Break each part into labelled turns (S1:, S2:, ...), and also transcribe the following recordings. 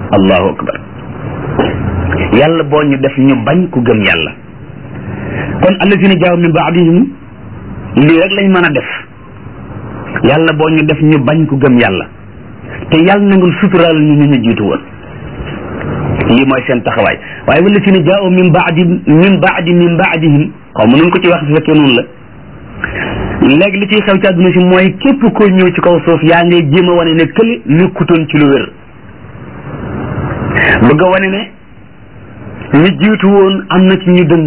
S1: allahu akbar yàlla boo ñu def ñu bañ ku gëm yàlla kon allazina jaaw min baadihim lii rek lañ mën a def yàlla boo ñu def ñu bañ ku gëm yàlla te yàlla na nga suturaal ñu ñu ñu jiitu woon lii mooy seen taxawaay waaye wallazina jaaw min baadi min baadi min baadihim xaw ma nun ko ci wax su fekkee noonu la léegi li ciy xew ci àdduna si mooy képp koo ñëw ci kaw suuf yaa ngay jéem a wane ne këli nekkutoon ci lu wér bëgg a wane ne ñi jiitu woon am na ci ñu dëng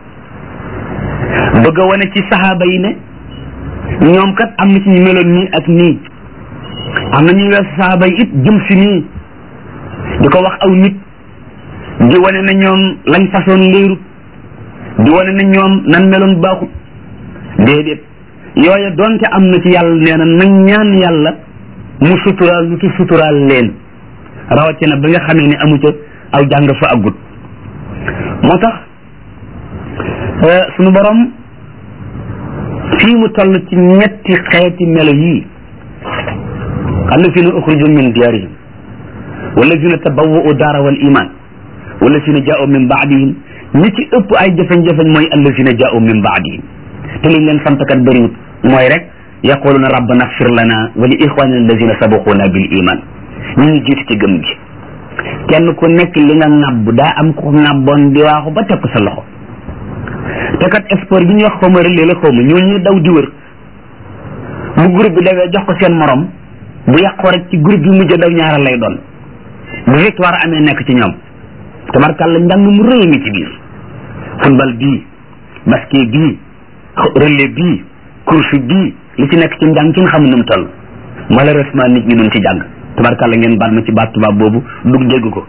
S1: bëgg a wane ci saxaaba yi ne ñoom kat am na ci ñu meloon nii ak nii am na ñuy weesu saxaaba yi it jëm si nii di ko wax aw nit di wane ne ñoom lañ façon léerut di wane ne ñoom nan meloon baaxut déedéet yooya donte am na ci yàlla nee na nañ ñaan yàlla mu suturaal lu ci suturaal leen rawatina ba nga xamee ne amu ca aw jàng fa aggut moo tax sunu borom fii mu toll ci ñetti xeeti melo yii allazina uxriju min diyaarihim wallazina tabawwa'u daara wal iman wallazina jaa'u min baadihim ñi ci ëpp ay jafeñ-jafeñ mooy allazina jaa'u min baadihim te liñ leen sant kat bëriwut mooy rek yaquluna rabbana xfir lana wa li ixwanina allazina sabaquna bil iman ñu ngi jiitu ci gëm gi kenn ku nekk li nga ŋàbb daa am ko ŋàbboon di waaxu ba teg ko sa loxo te kat sport bi ñuy wax xaw ma relais la xaw ma ñoo ñuy daw di wër bu groupe bi dawee jox ko seen morom bu yàqoo rek ci groupe bi mujj daw ñaara lay doon bu victoire amee nekk ci ñoom tabarkàlla njàng mu rëy ngi ci biir football bii basket bii relais bii course bii li ci nekk ci njàng kin xamul nu mu toll malheureusement nit ñi duñ ci jàng tabarkàlla ngeen baat ma ci baat tubaab boobu dug dégg ko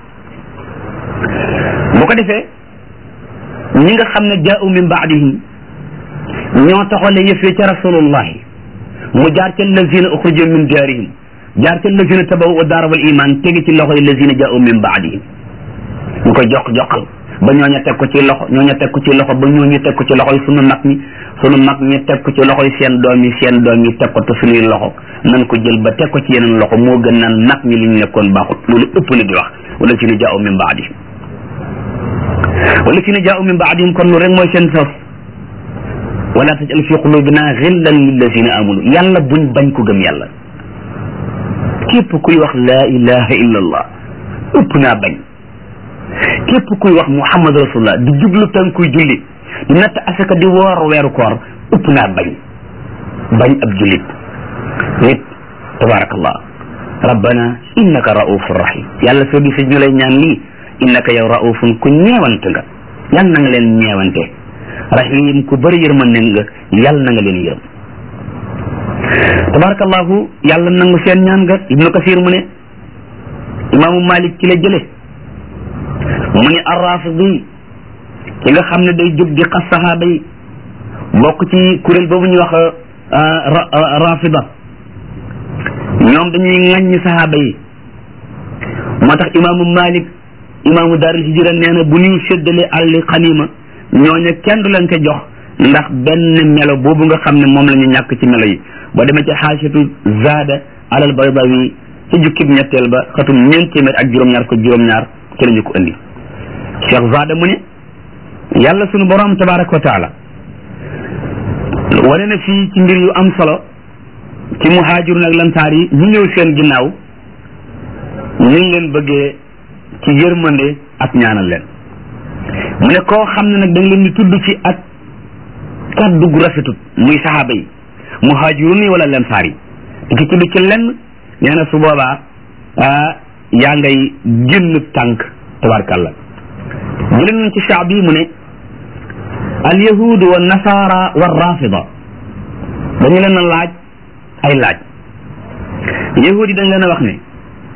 S1: bu ko defee ñi nga xam ne jaa'u min baadihim ñoo taxale yëfee ca rasulullahi mu jaar ca lazina uxriju min diyaarihim jaar ca lazina tabawu daara wal iman tegi ci loxo yi lazina jaa'u min baadihim ñu koy jox jox ba ñooña teg ko ci loxo ñooña teg ko ci loxo ba ñooñu teg ko ci loxo yi sunu mag ñi sunu mag ñi teg ko ci loxo yi seen doom yi seen doom yi teg ko te suñuy loxo nan ko jël ba teg ko ci yeneen loxo moo gën naan nag ñi li ñu nekkoon baaxut loolu ëpp na di wax wala si na jaa'u min baadihim wala si na jaa'u min baadihim kon lu rek mooy seen sos wala tajal fi qulubina xillan lillazina amanu yàlla buñ bañ ko gëm yàlla képp kuy wax laa ilaha illa allah ëpp naa bañ képp kuy wax muhammad rasulullah di jublu tànkuy julli di natt asaka di woor weeru koor ëpp naa bañ bañ ab jullit nit tabarakallah rabbana innaka raufun rahim yàlla soo gisee ñu lay ñaan lii innaka yow raufun ku ñeewant nga yal na nga leen ñeewante rahim ku bëri yërmande nga yal na nga leen yërëm tabarakallahu yàlla nangu seen ñaan nga ibnu kasir mu ne imaamu malik ci la jële mu ne arrafidi ki nga xam ne day jóg di xas saxaaba yi bokk ci kuréel boobu ñuy wax rafida ñoom dañuy ŋàññi saxaaba yi moo tax imaamu malik imaamu daarul hijra nee na bu ñuy séddale àlli xanima ñooña kenn du leen ko jox ndax benn melo boobu nga xam ne moom la ñu ñàkk ci melo yi boo demee ci xaasatu zaada alal baydawi ci jukkib ñetteel ba xatum ñeent téeméer ak juróom-ñaar ko juróom-ñaar ci la ñu ko indi cheikh zaada mu ne yàlla sunu borom tabaraka wa taala wane na fii ci mbir yu am solo ci muhaajirun ak lansaar yi ñu ñëw seen ginnaaw ñu ngi leen bëggee ci yërmande ak ñaanal leen mu ne koo xam ne nag da nga leen di tudd ci ak kaddu gu rafetut muy saxaaba yi muhaajirun yi wala lansaar yi di ci tudd ci lenn nee na su boobaa yaa ngay génn tànk tabarkàlla jëlee nañ ci shaab yi mu ne al yahud wa nasara wa rafida dañu leen a laaj ay laaj yahud yi dañ leen a wax ne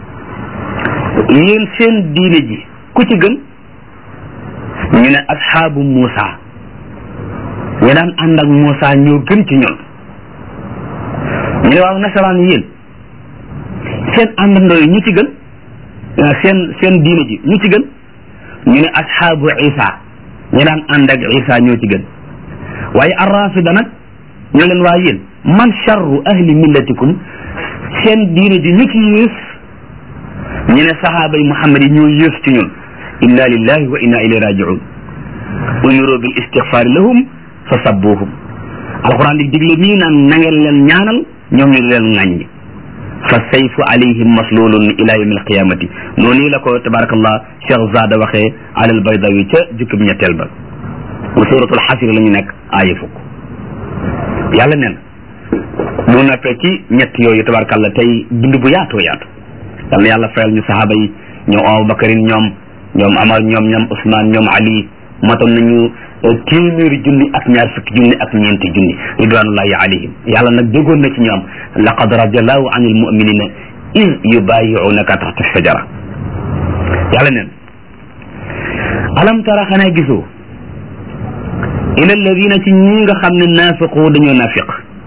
S1: yéen seen diine ji ku ci gën ñu ne asxaabu Muusa ñu daan ànd ak Muusa ñoo gën ci ñun ñu ne waaw nasaraan yéen seen àndandoo yi ñu ci gën seen seen diine ji ñu ci gën ñu ne asxaabu Isa ñu daan ànd ak Isa ñoo ci gën waaye arrafida nag ñu leen waa yéen man charru ahli millatikum seen diine ji ñu ci yées ñu ne sahaaba yi muhammad yi ñoo yées ci ñun inna lillahi wa inna ilayhi rajiun umiru bil istighfari lahum fa sabbuhum alquran di digle nii naan na ngeen leen ñaanal ñoom ñu leen ŋàññi fa sayfu alayhim maslulun ila yawmi alqiyamati noonu la ko tabarakallah cheikh zada waxee alal baydawi ca jukkib ñetteel ba bu suratul xasir la ñu nekk aaya fukk yàlla nen mu noppee ci ñett yooyu tabarakallah tey bind bu yaatoo yaatu yal na yàlla fayal ñu sahaaba yi ñoom abubakarin ñoom ñoom amar ñoom ñoom usman ñoom ali matoon nañu téeméeri junni ak ñaar fukki junni ak ñeenti junni ridwanullahi alayhim yàlla nag déggoon na ci ñoom laqad radiallahu an almuminina id yubayiunaka taxta shajara yàlla neen alam tara xanaa gisoo ila alladina ci ñi nga xam ne naafiqu dañoo naafiq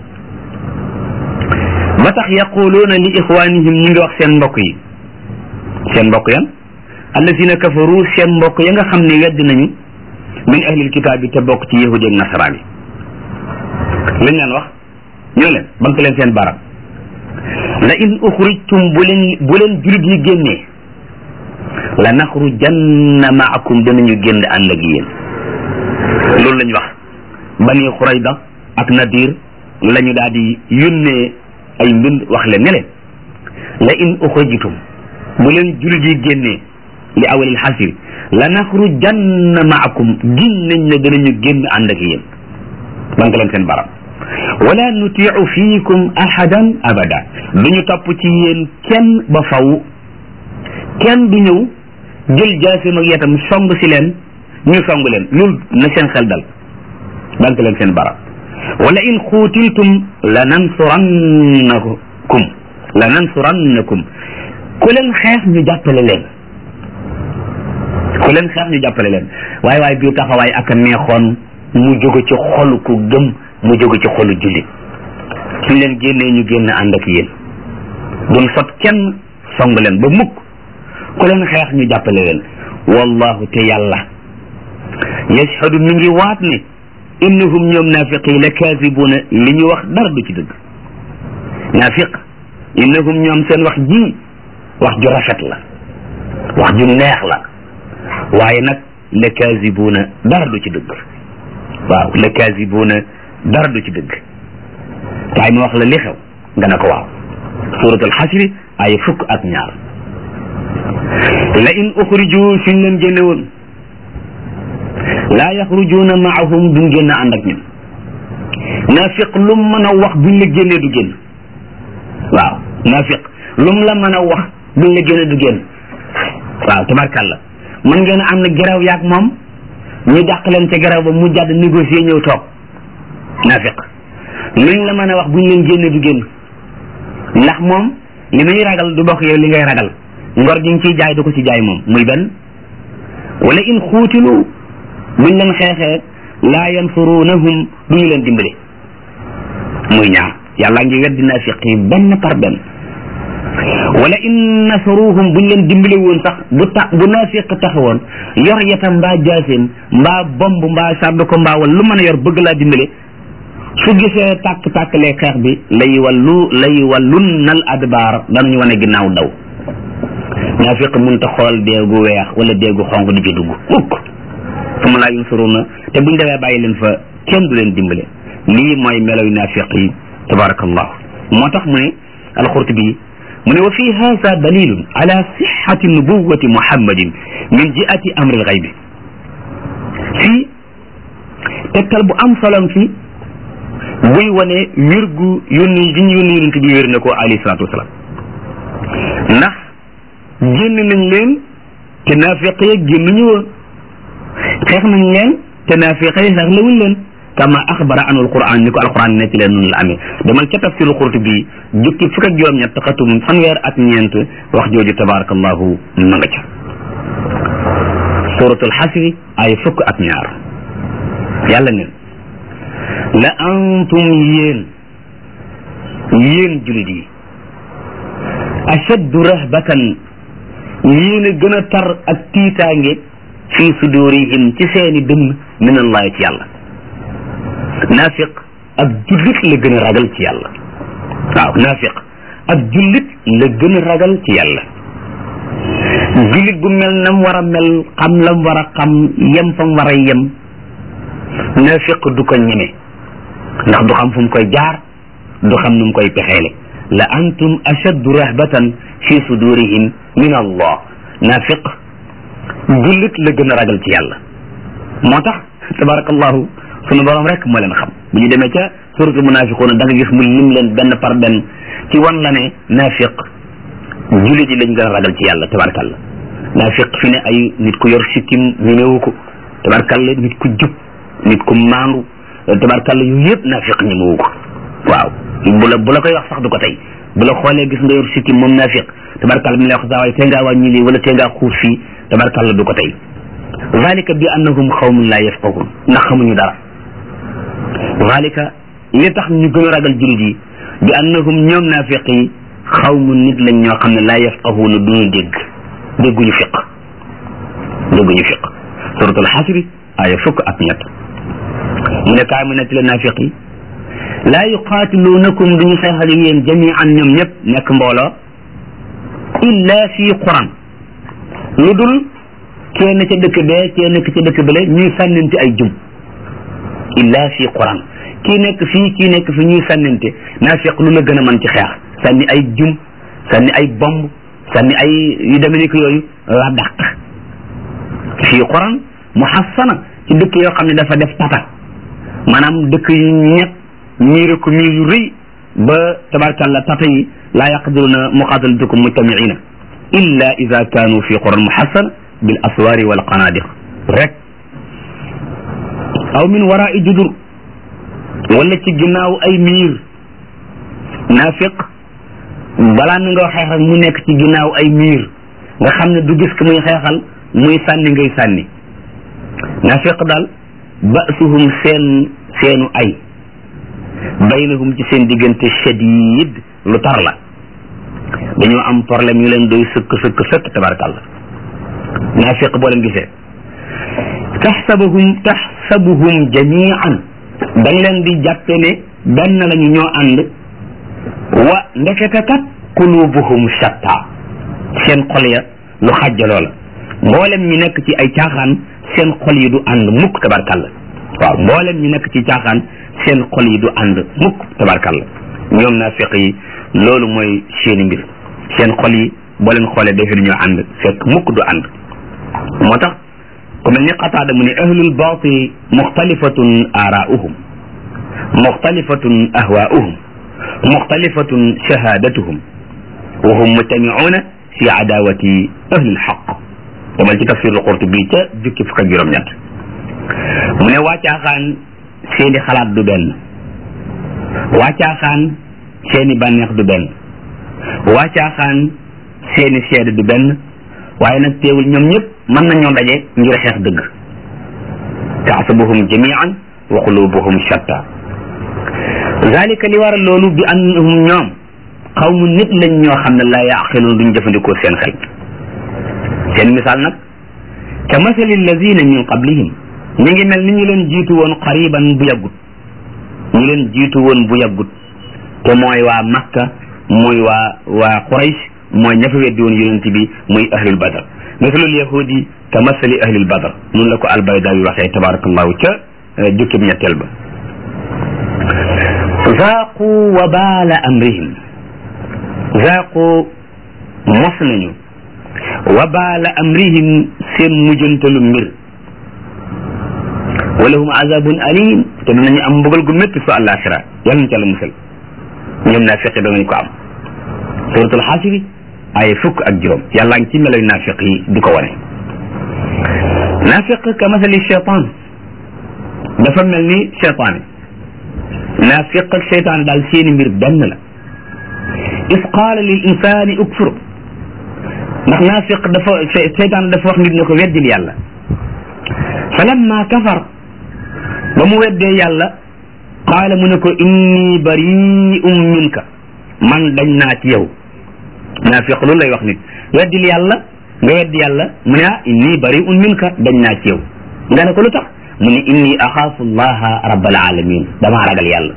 S1: ba tax yaquluuna li ixwanihim ñi ngi wax seen mbokk yi seen mbokk yan alladina kafaru seen mbokk ya nga xam ne wedd nañu min ahlil kitaab bi te bokk ci yahudi ak nasaraan yi lañ leen wax ñu ne leen bank leen seen baram la in uxrijtum bu leen bu leen julit yi génnee la naxrujanna maakum danañu génn ànd ak yéen loolu lañ wax bani xurayda ak nadir la ñu daal di yónnee ay mbind wax leen ne leen la in uxrijtum bu leen julit yi génnee li awalil xasir la naxrujanna maakum gin nañ ne danañu génn ànd ak yéen bank leen seen baram wala nutiu fiikum ahadan abada duñu topp ci yéen kenn ba faw kenn du ñëw jël jaasim ak yetam song si leen ñu song leen loolu na seen xel dal bank leen seen baram wala in xuutiltum la nansurannakum la nansurannakum ku leen xeex ñu jàppale leen ku leen xeex ñu jàppale leen waaye waaye bii taxawaay ak a neexoon mu jóge ci xolu ku gëm mu jóge ci xolu jullit suñ leen génnee ñu génn ànd ak yéen duñ sot kenn song leen ba mukk ku leen xeex ñu jàppale leen wallahu te yàlla yashhadu mi ngi waat ne innahum ñoom naafiq yi la kaasibuuna li ñu wax dara du ci dëgg naafiq innahum ñoom seen wax ji wax ju rafet la wax ju neex la waaye nag la kaasibuuna dara du ci dëgg waaw la kaasibuuna dara du ci dëgg kaay ma wax la li xew nga ne ko waaw suratul xasri ay fukk ak ñaar la in uxriju suñ leen génne woon laa yaxrujuuna maahum duñ génn ànd ak ñun naafiq lum mën a wax buñ la génnee du génn waaw naafiq lum la mën a wax buñ la génnee du génn waaw tabarkàlla mën ngeen a am na geraw yaag moom ñu dàq leen ca geraw ba mu jàdd négocier ñëw toog naafiq luñ la mën a wax buñ leen génne du génn ndax moom li muy ragal du bokk yow li ngay ragal ngor gi nga ciy jaay du ko ci jaay moom muy benn wala in xuutilu buñ leen xeexee laa yansurunahum duñu leen dimbale muy ñaar yàlla ngi weddi naafiq yi benn par benn wala in nasaruhum buñ leen dimbale woon sax bu ta bu naafiq taxawoon yor yatam mbaa jaaseem mbaa bomb mbaa sàdd ko mbaa wala lu mën a yor bëgg laa dimbale su gisee tàkk-tàkkalee xeex bi lay wallu lay wallun nal adbaar danañu wane ginnaaw daw naafiq mënta xool deegu weex wala deegu xonq di ci dugg mukk suma laa yunsuruna te buñ demee bàyyi leen fa kenn du leen dimbale lii mooy melow naafiq yi tabarakallah moo tax mu ne alxurtubi mu ne wa fi hada dalilun ala sixati nubuwati muhammadin min jiati amri lxaybi fii tegtal bu am solom fi buy wane wér gu yónni gi ñu yónni yonent bi wér na ko alayhi salaatu wasalaam ndax génn nañ leen te naafiq ya génn ñu woon xeex nañ leen te naafiq yi xeex lawuñ leen kama axbara anu alquran ni ko alquran nekk leen noonu la amee demal ca tafsiru Qurtubi jukki fukk ak juróom-ñett xatum fanweer ak ñeent wax jooju tabarakallahu ma nga ca suratul xasri ay fukk ak ñaar yàlla neen la antum yéen yéen julit yi ashaddu rahbatan yéen a gën a tar ak tiitaange fi sudurihim ci seeni dënn min allahi ci yàlla naafiq ab jullit la gën a ragal ci yàlla waaw naafiq ab jullit la gën a ragal ci yàlla jullit bu mel nam war a mel xam lam war a xam yem fam war a yem naafiq du ko ñeme ndax du xam fu mu koy jaar du xam nu mu koy pexeele la antum ashaddu rahbatan fi sudurihim min allah naafiq jullit la gën a ragal ci yàlla moo tax tabarakallahu sunu borom rek moo leen xam bu ñu demee ca suratu munafiquuna da nga gis mu lim leen benn par benn ci wan la ne naafiq jullit yi lañ gën a ragal ci yàlla tabarakallah naafiq fi ne ay nit ku yor sikkim ñemewu ko tabarakallah nit ku jub nit ku maandu tabarkalla yu yëpp naafiq ñemewu ko waaw bu la bu la koy wax sax du ko tey bu la xoolee gis nga yor sikkim moom naafiq tabarkalla mi lay wax saa waay tee ngaa wàññi lii wala tee ngaa xuus fii tabarkalla du ko tey zalika bi annahum xawmun la yafqahun ndax xamuñu dara zalika li tax ñu gën a ragal jullit yi bi annahum ñoom naafiq yi xawmun nit lañ ñoo xam ne la yafqahuna duñu dégg dégguñu fiq dégguñu fiq suratul xasri aya fukk ak ñett mu ne kaay mu nettali naafiq yi laa yuqaatiluunakum duñu xeex ak yéen jamian ñoom ñëpp nekk mbooloo illa fi quran lu dul kenn ca dëkk bee kee nekk ca dëkk bale ñuy sànnante ay jum illa fi quran kii nekk fii kii nekk fi ñuy sànnante naafiq lu la gën a mën ci xeex sànni ay jum sànni ay bomb sànni ay yu demee ni ko yooyu la dàq fii quran muhassana ci dëkk yoo xam ne dafa def tata maanaam dëkk yu ñett miire ko miir yu rëy ba tabarkalla tata yi laa yaqdiruna muqatalatukum mujtamiina illa ida kaanu fi quran muhassana bil aswari wal qanadiq rek aw min warai judur wala ci ginnaaw ay miir naafiq balaa mi nga xeex rek mu nekk ci ginnaaw ay miir nga xam ne du gis ko muy xeexal muy sànni ngay sànni naafiq daal basuhum seen seenu ay baynahum ci seen diggante shadid lu tar la dañoo am problème yu leen doy sëkk sëkk sëkk tabarakallah naafiq boo leen gisee taxsabuhum taxsabuhum jamian da nga leen di jàppe ne benn lañu ñoo ànd wa ndekete kat qulubuhum shatta seen xol ya lu xàjjaloo la mboolem ñu nekk ci ay caaxaan seen xol yi du ànd mukk tabarkalla waaw mboolem ñu nekk ci caaxaan seen xol yi du ànd mukk tabarkalla ñoom naafiq yi loolu mooy seeni mbir seen xol yi boo leen xoolee defe ñoo ànd fekk mukk du ànd moo tax ku mel ni qataada mu ne ahlul baati muxtalifatun aaraauhum muxtalifatun ahwaauhum muxtalifatun shahadatuhum wa hum mujtamiuuna fi adawati ahlil xaq demal ci tafsirul qurtubi ca jukki fukk ak juróom-ñett mu ne waa caaxaan seeni xalaat du benn waa caaxaan seeni bànneex du benn waa caaxaan seeni seede du benn waaye nag teewul ñoom ñëpp mën nañoo daje ngir xeex dëgg taxsabuhum jamian wa qulubuhum shatta zalika li waral loolu bi annahum ñoom xawmu nit lañ ñoo xam ne laa yaqiluun duñ jëfandikoo seen xel seen misaal nag ka masali alladina min qablihim ñi ngi mel ni ñu leen jiitu woon qariban bu yàggut ñu leen jiitu woon bu yàggut te mooy waa makka mooy waa waa quraysh mooy ña fa weddi woon yonent bi muy ahlul badar masalul yahudi ka masali ahlil badar noonu la ko albayda yi waxee tabarakallahu ca jukkib ñetteel ba zaaqu wabaala amrihim zaaqu mos nañu wabaala amrihim seen mujjantalu mbir walahum azabun alim te danañu am mbugal gu métti su àllaaxira yàlla nañ ca la musal ñoom naafiq yi danañ ko am suratul xaasiri ay fukk ak juróom yàlla ngi ci meloy naafiq yi di ko wane naafiq ka masali cheytaan dafa mel ni cheytaan naafiq ak cheytaan daal seeni mbir benn la is qaala lil insani ukfur ndax naafiq dafa cheytaan dafa wax nit ne ko weddil yàlla falamma kafar ba mu weddee yàlla qaala mu ne ko inni bari'un minka man dañ naa ci yow naafiq loolu lay wax nit weddil yàlla nga weddi yàlla mu ne ah inni bari'un minka dañ naa ci yow nga ne ko lu tax mu ne inni axaafu allaha rabbal alamin damaa ragal yàlla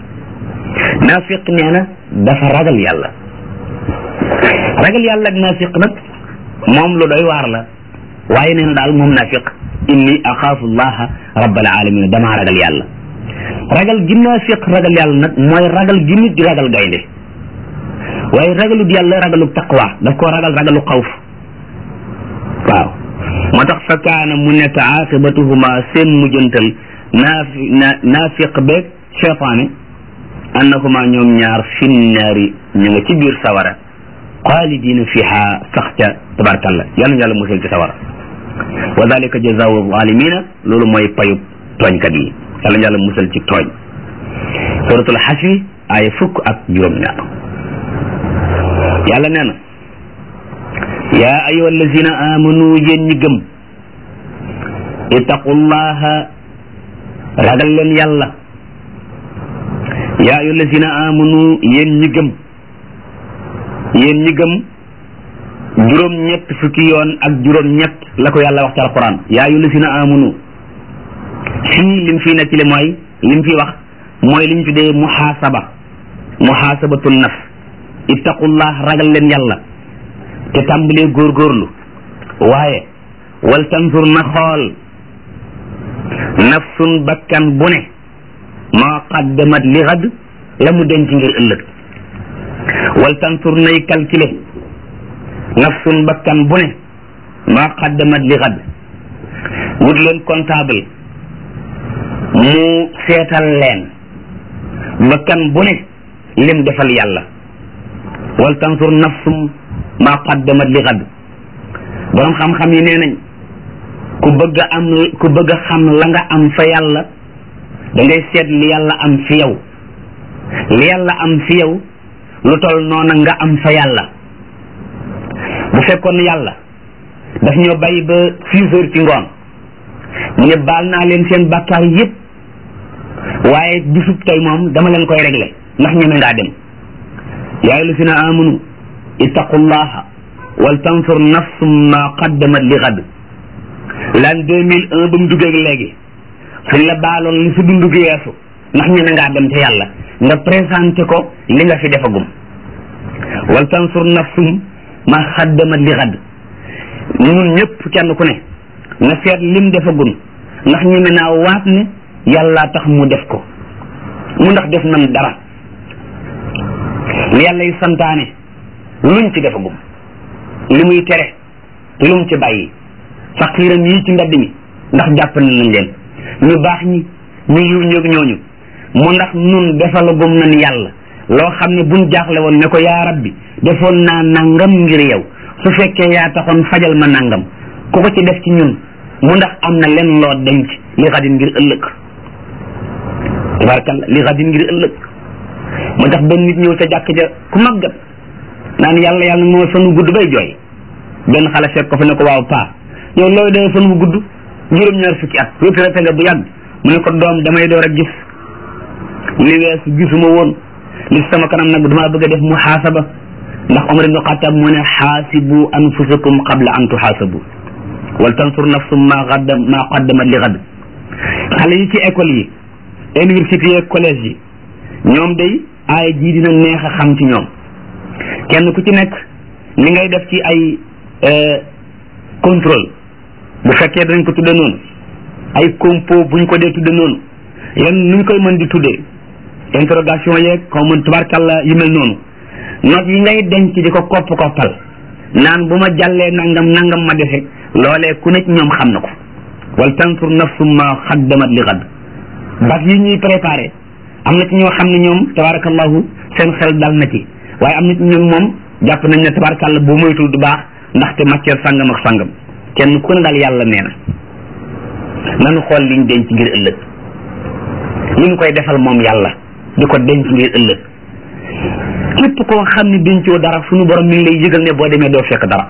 S1: naafiq nee na dafa ragal yàlla ragal yàlla ak naafiq nag moom lu doy waar la waaye nee na daal moom naafiq inni axaafu llaha rabbal alamin damaa ragal yàlla ragal gi naafiq ragal yàlla nag mooy ragal gi nit di ragal gaynde waaye ragalut yàlla ragalu taqwa daf koo ragal ragalu xawf waaw moo tax fa kaana mu nekk aqibatuhuma seen mujjantal naafi naafiq beeg cheytaane annahuma ñoom ñaar finnaari ñu nga ci biir sawara xaalidina fiha sax ca tabarkalla yal na yàlla musal ci sawara wa dalika jazaau zalimina loolu mooy payub tooñkat yi yal na yàlla musal ci tooñ suratul xasri aaya fukk ak juróom-ñaar yàlla nee na yaa ayuha allazina amanu yéen ñi gëm ittaqullaha ragal leen yàlla yaa ayuha allazina amanu yéen ñi gëm yéen ñi gëm juróom ñett fukki yoon ak juróom ñett la ko yàlla wax ci alquran yaa ayuha allazina amanu fii lim fii nekk li mooy lim fi wax mooy liñ tuddee muhaasaba muhaasabatul nafs ittaqullah ragal leen yàlla te tàmbalee góorgóorlu waaye wal tansur na xool nafsun bakkan bu ne maa qaddamat li xad la mu denc ngir ëllëg wal tansur nay calculer nafsun bakkan bu ne maa qaddamat li xad wut leen comptable mu seetal leen bakkan bu ne lim defal yàlla wal tansur nafsum maa qaddamat li xad borom xam-xam yi nee nañ ku bëgg a am ku bëgg a xam la nga am fa yàlla da ngay seet li yàlla am fi yow li yàlla am fi yow lu tol noona nga am fa yàlla bu fekkoon yàlla daf ñoo bàyyi ba six heures ci ngoon mu ne baal naa leen seen bàkkaar yépp waaye bisub tey moom dama leen koy régler ndax ñeme ngaa dem yaa ayyuhallazina amanu ittaqullaha wal tansur nafsum ma qaddamat li gad l'an deux mille un ba mu duggee léegi suñ la baaloon li si dundu gi weesu ndax ñeme ngaa dem te yàlla nga présenté ko li nga fi defagum wal tansur nafsum ma qaddamat li gad ñun ñëpp kenn ku ne na seet lim defagum ndax ñeme naa waat ne yàlla tax mu def ko mu ndax def nan dara li yàlla yi santaane luñ ci defagum li muy tere lum ci bàyyi faqiiram yi ci mbedd mi ndax jàpp nañ leen ñu baax ñi ñu yiw ñoog ñooñu mu ndax nun defalagum nañ yàlla loo xam ne buñ jaaxle woon ne ko yaa rabbi defoon naa nangam ngir yow su fekkee yaa taxoon fajal ma nangam ku ko ci def ci ñun mu ndax am na len loo denc li xadin ngir ëllëg tabarkalla li xadin ngir ëllëg moo tax benn nit ñëw ca jàkk ja ku màggat naan yàlla yàlla moo fan wu gudd bay jooy benn xale fekk ko fa ne ko waaw paa yow looy dee fan wu gudd juróom-ñaar fukki at retraité nga bu yàgg mu ne ko doom damay door a gis li weesu gisuma woon li sama kanam nag damaa bëgg a def muhaasaba ndax Omar ibnu Xattaab mu ne xaasibu anfusakum qabla an tuxaasabu wal tansur nafsum ma qaddam ma qaddamat li gad xale yi ci école yi université yi collège yi ñoom day aaya jii dina neex a xam ci ñoom kenn ku ci nekk li ngay def ci ay contrôle bu fekkee dañ ko tudde noonu ay compo buñ ko dee tudde noonu yan nuñ koy mën di tuddee interrogation yeeg xaw ma tubarkalla yu mel noonu note yi ngay denc di ko kopp koppal naan bu ma jàllee nangam nangam ma defe loolee ku nekk ñoom xam na ko wal tansur nafsum ma xaddamat li xadd bac yi ñuy préparé am na ci ñoo xam ne ñoom tabarakallahu seen xel dal na ci waaye am na ci ñoom moom jàpp nañ ne tabarakallah bu moytul du baax ndaxte matière sangam ak sangam kenn ku ne daal yàlla nee na nanu xool liñ denc ngir ëllëg li ñu koy defal moom yàlla di ko denc ngir ëllëg képp koo xam ne dencoo dara suñu borom mi ngi lay yëgal ne boo demee doo fekk dara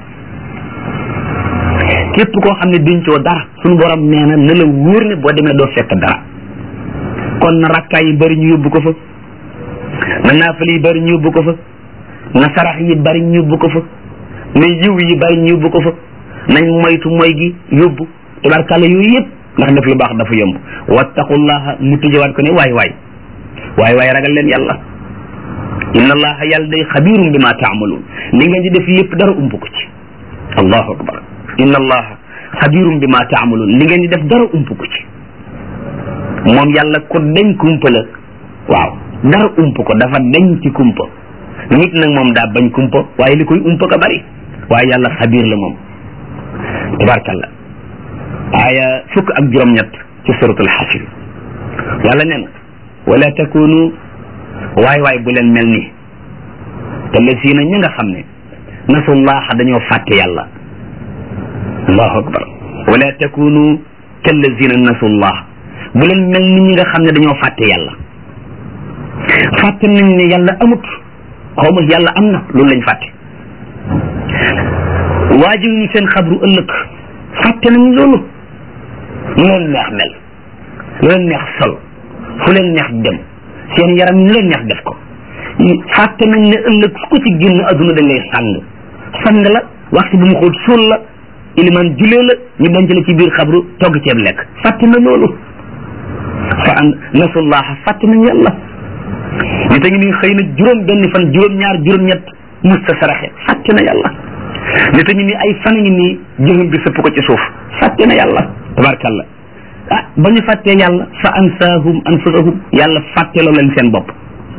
S1: képp koo xam ne dencoo dara suñu borom nee na na la wóor ne boo demee doo fekk dara kon na rakkaay yi bari ñu yóbbu ko fa na naafal yi bari ñu yóbbu ko fa na sarax yi bari ñu yóbbu ko fa na yiw yi bari ñu yóbbu ko fa nañ moytu moy gi yóbbu tabarkàlla yooyu yëpp ndax def lu baax dafa yomb wattaqullaha mu tëjewaat ko ne waay waay waay waay ragal leen yàlla inna allaha yàlla day xabirum bi ma taamaluun li ngeen di def lépp dara ump ko ci allahu akbar inna allaha xabirum bi ma taamaluun li ngeen di def dara ump ko ci moom yàlla ko deñ kumpa la waaw dara ump ko dafa deñ ci kumpa nit nag moom daa bañ kumpa waaye li koy umpa ko bari waaye yàlla xabir la moom tabarkalla aaya fukk ak juróom-ñett ci suratul xasir yàlla nee na wala takunu waay waay bu leen mel ni te la siina ñi nga xam ne nasullaha dañoo fàtte yàlla allahu akbar wala takunu kallazina nasullah bu leen mel ni ñi nga xam ne dañoo fàtte yàlla fàtte nañ ne yàlla amut xaw ma yàlla am na loolu lañ fàtte waajib ñu seen xabru ëllëg fàtte nañ loolu lu leen neex mel lu leen neex sol fu leen neex dem seen yaram ñu leen neex def ko fàtte nañ ne ëllëg ku ci génn adduna dañ lay sàng sang la waxtu bu mu xóot suul la iliman julee la ñu denc la ci biir xabru togg ceeb lekk fàtte na loolu fa an nasullaha fàtte nañ yàlla ñu te ngi ni xëy na juróom benn fan juróom ñaar juróom ñett musta saraxe fàtte na yàlla ñu te ngi ni ay fan ngi nii jëfam bi sëpp ko ci suuf fàtte na yàlla tabarkalla ah ba ñu fàttee yàlla fa ansaahum anfusahum yàlla fàtteloo leen seen bopp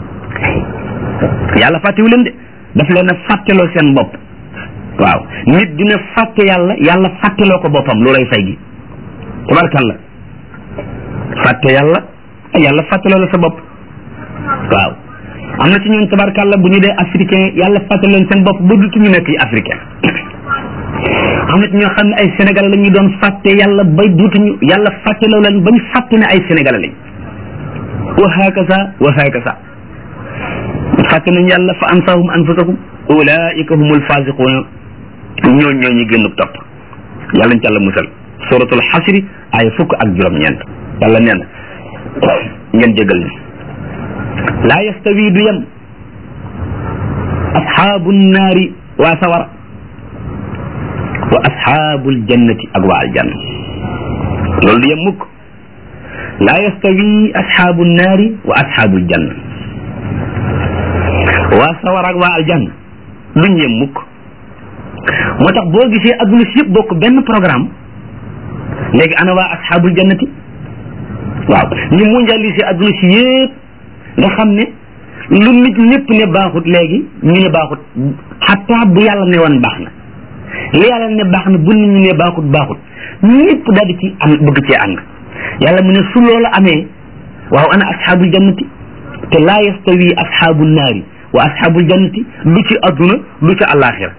S1: yàlla fàttewu leen de daf leen a fàtteloo seen bopp waaw nit dina fàtte yàlla yàlla fàtteloo ko boppam loolay fay gi tabarkalla fàtte yàlla yàlla fàtteloo la sa bopp waaw am na ci ñoom tabarkalla bu ñu dee africain yàlla fàtte leen seen bopp ba dutu ñu nekk yi africain am na ci ñoo xam ne ay sénégalais la ñuy doon fàtte yàlla ba duutuñu yàlla fàtteloo leen ba ñu fàtte ne ay sénégalais lañ wa hakaza wa hakaza fàtte nañ yàlla fa ansahum anfusahum ulaika humul fasiquna ñoo ñoo ñu génn topp yàlla ñu ci yàlla musal suratul xasri ay fukk ak juróom-ñeent yàlla nee na ngeen jégal ni laa yastawi du yem asxaabu naari waa sawara wa asxaabul jannati ak waa aljanna loolu du yem mukk laa yastawi asxaabu naari wa asxaabul janna waa sawara ak waa aljanna duñ yem mukk moo tax boo gisee adduna si yëpp bokk benn programme léegi ana waa asxaabul jannati waaw ñu mondialisé adduna si yëpp nga xam ne lu nit ñëpp ne baaxut léegi ñu ne baaxut xataa bu yàlla ne woon baax na li yàlla ne baax na bu nit ñi ne baaxut baaxut ñëpp daal di ci am bëgg cee ànd yàlla mu ne su loolu amee waaw ana asxaabul jannati te laa yastawi asxaabul naari wa asxaabul jannati lu ci adduna lu ci àllaaxira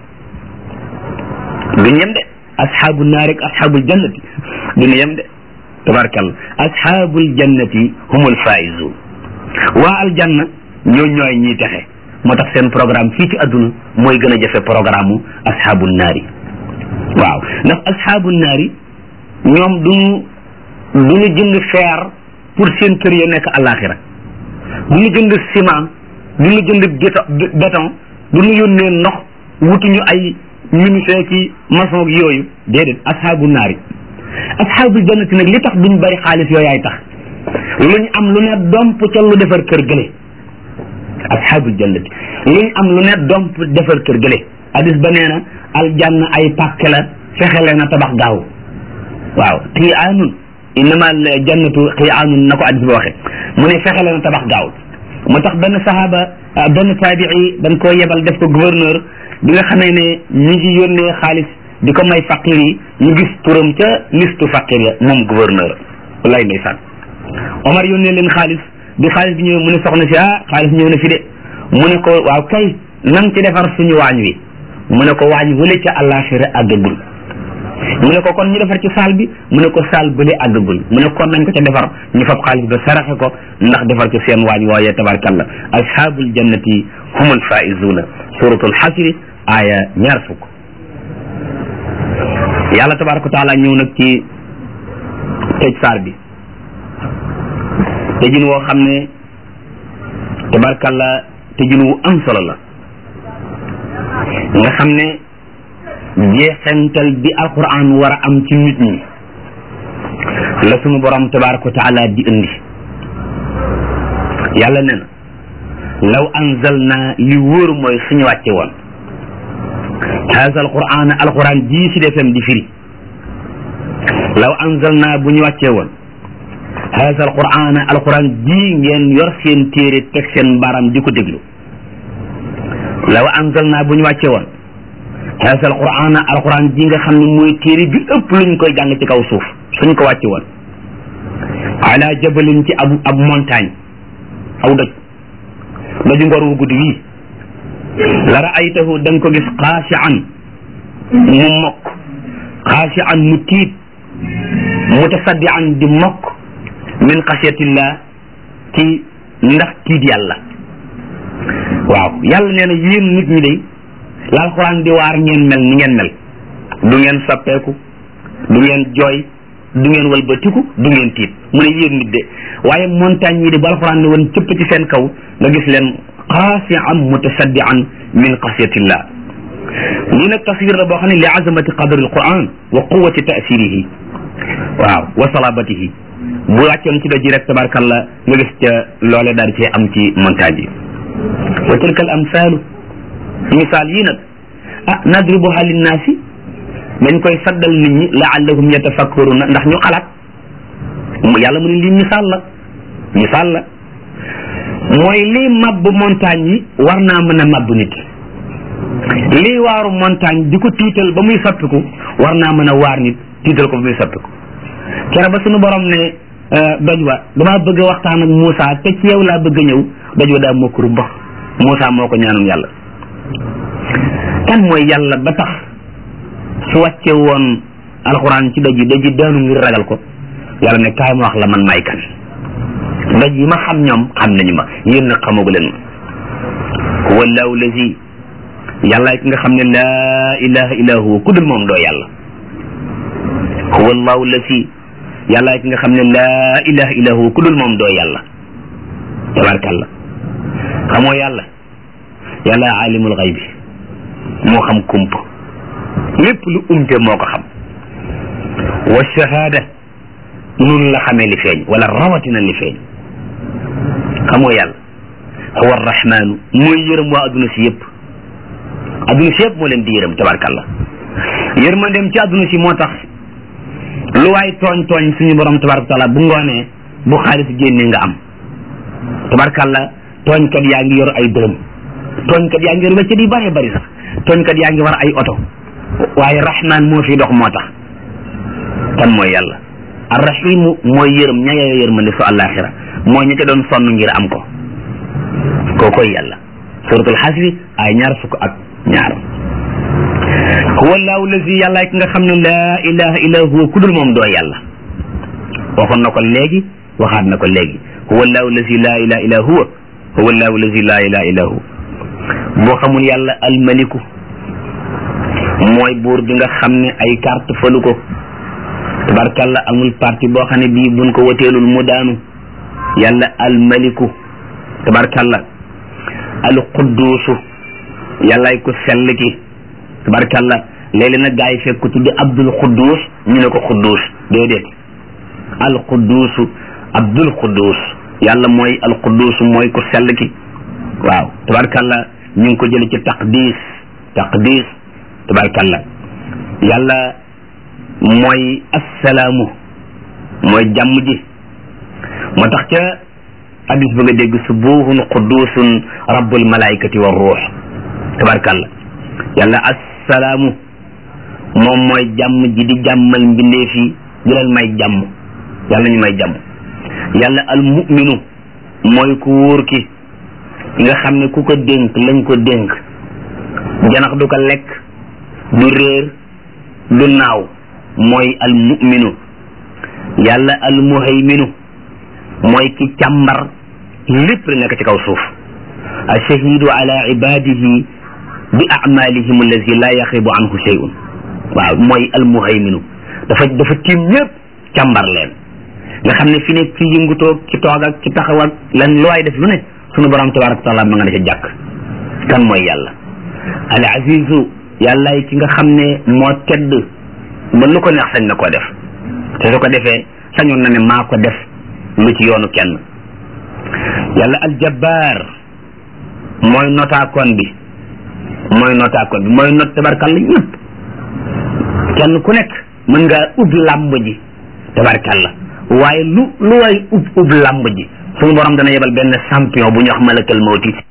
S1: duñ yem de asxaabul naari ak asxaabul jannati duñ yem de tabarkalla asxaabul jannati humul faizun waa aljanna ñoo ñooy ñiy texe moo tax seen programme fii ci adduna mooy gën a jafe programme u asxaabul naari waaw ndax asxaabul naari ñoom duñu duñu jënd fer pour seen kër ya nekk àllaaxira duñu jënd ciment duñu jënd béton duñu yónnee ndox wutuñu ay ministère ki maçon ak yooyu déedéet asxaabu naari asxaabul jannati nag li tax duñ bari xaalis yooyaay tax luñ am lu ne domp ca lu defar kër gële asxaabul jannati luñ am lu ne domp defar kër gële hadis ba nee na aljanna ay pàkk la fexe leen a tabax gaaw waaw qiyaanun innama al jannatu qiyaanun na ko hadis ba waxe mu ne fexe leen a tabax gaaw moo tax benn sahaaba benn taabii dañ koo yebal def ko gouverneur bi nga xamee ne ñu ngi yónnee xaalis di ko may faqir yi ñu gis turam ca listu faqir ya moom gouverneur wallaay ndeysaan Omar yónnee leen xaalis bi xaalis bi ñëwee mu ne soxna si ah xaalis ñëw na fi de mu ne ko waaw kay nan ci defar suñu waañ wi mu ne ko waañ wële ca àllaaxira àggagul mu ne ko kon ñu defar ci saal bi mu ne ko saal bële àggagul mu ne kon nañ ko ca defar ñu fab xaalis ba saraxe ko ndax defar ci seen waañ wooyee tabarkalla ashaabul jannati humul faizuna suratul xasri aaya ñaar fukk yàlla tabaraka wa taala ñëw nag ci tëj saar bi tëjin woo xam ne tabarkalla tëjin wu am solo la nga xam ne jeexental bi alquran war a am ci nit ñi la sunu borom tabaraka wa taala di indi yàlla ne na law anzalna li wóor mooy suñu wàcce woon haza alquran alquran jii si defem di firi law anzalna bu ñu wàccee woon haza alquran alquran jii ngeen yor seen téere teg seen baram di ko déglu law anzalna bu ñu wàccee woon haza alquran alquran jii nga xam ne mooy téere bi ëpp luñ koy jàng ci kaw suuf suñ ko wàcce woon ala jabalin ci ab ab montagne aw doj doju ngor wu guddi wii la raaytahu da nga ko gis xaashian mu mokk xaashian mu tiit mutasaddian di mokk min xasiyatillah ci ndax tiit yàlla waaw yàlla nee na yéen nit ñi de la alxuraan di waar ngeen mel ni ngeen mel du ngeen soppeeku du ngeen jooy du ngeen walbatiku du ngeen tiit mu ne yéen nit de waaye montagne yi de ba alxuraan ne woon cëpp ci seen kaw nga gis leen xaasian mutasaddian min xasiyatillah lii nag taswir la boo xam ne li azamati qadri alquran wa quwati tasirihi waaw wa salabatihi bu wàccoon ci doj rek tabarkalla nga gis ca loole daal cee am ci montagne yi wa tilka al amsalu misaal yii nag ah nadribuha linnaasi dañ koy saddal nit ñi laallahum yatafakkaruna ndax ñu xalaat yàlla mu ne lii misaal la misaal la mooy lii mabb montagne yi war naa mën a mabb nit lii waaru montagne di ko tiital ba muy soppiku war naa mën a waar nit tiital ko ba muy soppiku kere ba suñu borom ne doj wa damaa bëgg a waxtaan ak Moussa te ci yow laa bëgg a ñëw doj wa daa mokkuru ba Moussa moo ko ñaanum yàlla kan mooy yàlla ba tax su wàcce woon alxuraan ci doj yi doj yi daanu ngir ragal ko yàlla ne kaay ma wax la man may kan doj yi ma xam ñoom xam nañu ma yéen nag xamagu leen ma huwa allahu lazi yàlla ki nga xam ne laa ilaha illa huwa ku dul moom doo yàlla huwa allahu lazi yàlla ki nga xam ne laa ilaha illa huwa ku dul moom doo yàlla tabarkalla xamoo yàlla yàlla alimul xaybi moo xam kump lépp lu umte moo ko xam wa shahada nun la xamee li feeñ wala rawatina li feeñ xamoo yàlla huwa arrahmanu mooy yërëm waa adduna si yëpp adduna si yëpp moo leen di yërëm tabarkalla yërmandeem ci adduna si moo tax lu waay tooñ tooñ suñu borom tabaraka taala bu ngoonee bu xaalis génnee nga am tabarkalla tooñkat yaa ngi yor ay dërëm tooñkat yaa ngi yor weccet yu bëree bëri sax tooñkat yaa ngi war ay oto waaye rahman moo fi dox moo tax kan mooy yàlla arrahimu mooy yërëm ña yeyoo yërmande su àllaaxira mooy ña ca doon sonn ngir am ko kookoy yàlla suratul xasri ay ñaar fukk ak ñaar huwa allahu lazi yàlla ki nga xam ne laa ilaha illa huwa ku dul moom doo yàlla waxoon na ko léegi waxaat na ko léegi huwa allahu lazi laa ilaha illa huwa huwa allahu lazi laa ilaha illa huwa boo xamul yàlla almaliku mooy buur bi nga xam ne ay carte falu ko tabarkalla amul parti boo xam ne bii buñ ko woteelul mu daanu yàlla almaliku tabarkalla alqudduusu yàllaay ko sell ki tabarkalla léeg-léeg nag gaa yi fekk ko tudd abdul quddus ñu ne ko quddus déedéet alqudduusu abdul quddus yàlla mooy alqudduusu mooy ko sell ki waaw tabarkalla ñu ngi ko jële ci taqdis taqdis tabarkalla yàlla mooy assalaamu mooy jàmm ji moo tax ca hadis ba nga dégg subuhun qudusun rabbul malaikati wa ruux tabarkalla yàlla assalaamu moom mooy jàmm ji di jàmmal mbindeef yi di leen may jàmm yàlla ñu may jàmm yàlla al muminu mooy ku wóor ki nga xam ne ku ko dénk lañ ko dénk janax du ko lekk du réer du naaw mooy al muminu yàlla al muhayminu mooy ki càmbar lépp la nekk ci kaw suuf ashahidu ala ibadihi bi amalihim allazi la yaxibu anhu shay'un waaw mooy al muhayminu dafa dafa tiim ñëpp càmbar leen nga xam ne fi ne ci yëngutoo ci toog ak ci taxaw ak lan lu waay def lu ne sunu borom tabaraka taala ma nga ne ca jàkk kan mooy yàlla al azizu yàllaay ki nga xam ne moo tedd ba lu ko neex sañ na koo def te su ko defee sañoon na ne maa ko def lu ci yoonu kenn yàlla al jabbaar mooy notaakoon bi mooy notaakoon bi mooy not tabarkalla ñëpp kenn ku nekk mën ngaa ub làmb ji tabarkalla waaye lu lu waay ub ub làmb ji suñu borom dana yebal benn champion bu ñu wax malakal mawti